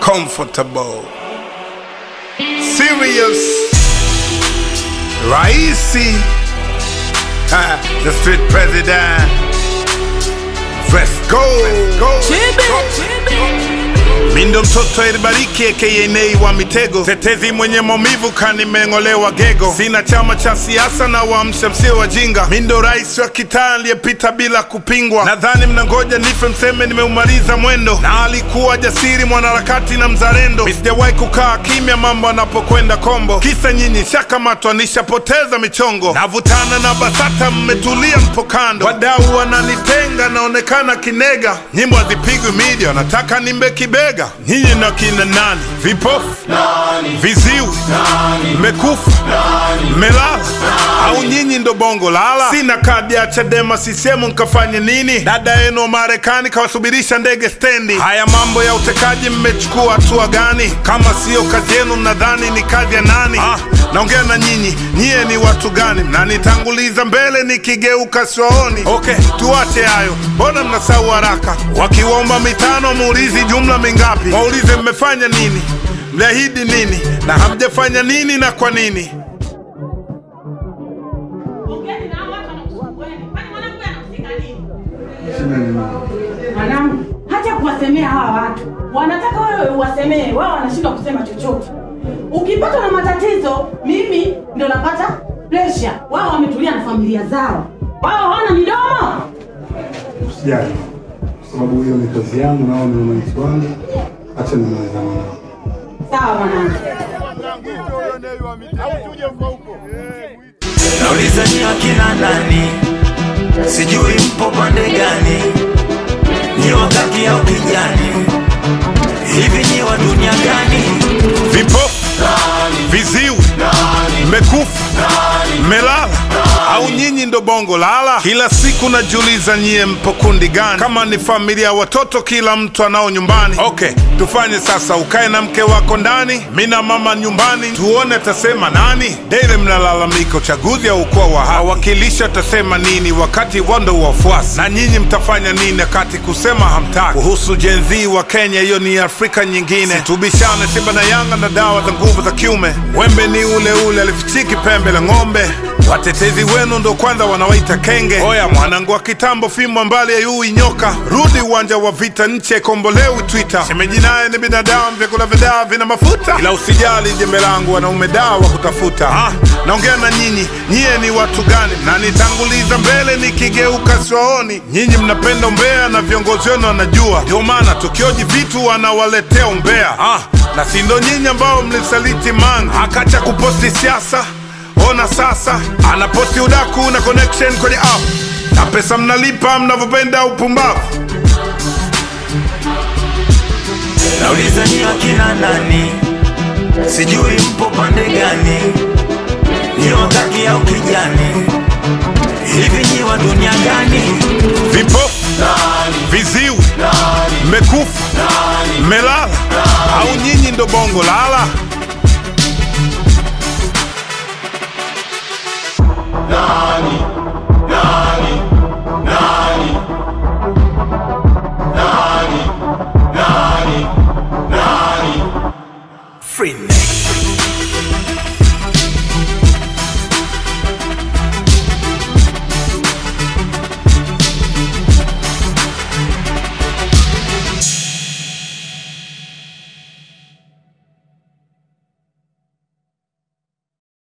comfortable serious raisi ha, the street president let's go, let's go. Mindo mtoto elibariki aka Nei wa mitego, tetezi mwenye maumivu kanimeng'olewa gego. Sina chama cha siasa na waamsha msio wajinga. Mindo rais wa kitaa aliyepita bila kupingwa. Nadhani mnangoja nife mseme nimeumaliza mwendo, na alikuwa jasiri mwanaharakati na mzalendo. Mi sijawahi kukaa kimya mambo anapokwenda kombo, kisa nyinyi shakamatwa nishapoteza michongo. Navutana na BASATA mmetulia mpo kando, wadau wananitenga naonekana kinega. Nyimbo hazipigwi media, nataka nimbe kibega. Nyinyi na kina nani? Vipofu, viziwi, mmekufa, mmelala au nyinyi ndo bongo lala? Sina kadi ya Chadema sisemu nkafanye nini? Dada yenu wa Marekani kawasubirisha ndege stendi. Haya mambo ya utekaji mmechukua hatua gani? Kama siyo kazi yenu mnadhani ni kazi ya nani? Ah, naongea na nyinyi, nyie ni watu gani? Mnanitanguliza mbele nikigeuka siwaoni. Okay, tuache hayo, mbona mnasahau haraka? Wakiwaomba mitano muulizi jumla mingapi? Waulize mmefanya nini, mliahidi nini na hamjafanya nini na kwa nini? Ongeni na hao watu wanakusumbueni. Kwani mwanangu anahusika nini? Mwanangu, hacha kuwasemea hawa watu. Wanataka wewe uwasemee, wao wanashindwa kusema chochote. Ukipatwa na matatizo, mimi ndo napata pressure. Wao wametulia na familia zao, wao hawana midomo. Usijali, kwa sababu hiyo ni kazi yangu na wao ni wananchi wangu. Acha nimalizane nao. Sawa mwanangu. Nauliza ni akina nani, sijui mpo pande gani, ni wakati au kijani, hivi ni wa dunia gani? Vipofu, viziwi, mmekufa, mmelala au nyinyi ndo bongo lala? Kila siku najiuliza nyie mpo kundi gani? Kama ni familia ya watoto, kila mtu anao nyumbani. Okay, tufanye sasa, ukae na mke wako ndani, mi na mama nyumbani, tuone atasema nani. Daily mnalalamika uchaguzi au kuwa wa hawakilisha atasema nini, wakati wando wafuasi na nyinyi mtafanya nini wakati kusema hamtaki? Kuhusu Gen Z wa Kenya, hiyo ni Afrika nyingine. Tubishane Simba na Yanga na dawa za nguvu za kiume. Wembe ni ule ule, alifichiki pembe la ng'ombe. Watetezi wenu ndo kwanza wanawaita kenge. Oya mwanangu wa kitambo, fimbo mbali ya yui nyoka, rudi uwanja wa vita, nchi haikombolewi Twitter. Shemeji naye ni binadamu, vyakula vya dawa vina mafuta, ila usijali jembe langu, wanaume dawa wa kutafuta. Ah, naongea na nyinyi, nyie ni watu gani? Mnanitanguliza mbele nikigeuka siwaoni. Nyinyi mnapenda umbea na viongozi wenu wanajua, ndio maana tukioji vitu wanawaletea umbea. Ah, na si ndo nyinyi ambao mlisaliti Mange akacha kuposti siasa Ona sasa anaposti udaku na connection kwenye app na pesa mnalipa mnavyopenda upumbavu. Nauliza ni akina nani, sijui mpo pande gani, ni wakati au kijani, hivi ni wa dunia gani? Vipofu, viziwi, mmekufa, mmelala au nyinyi ndo bongo lala? nani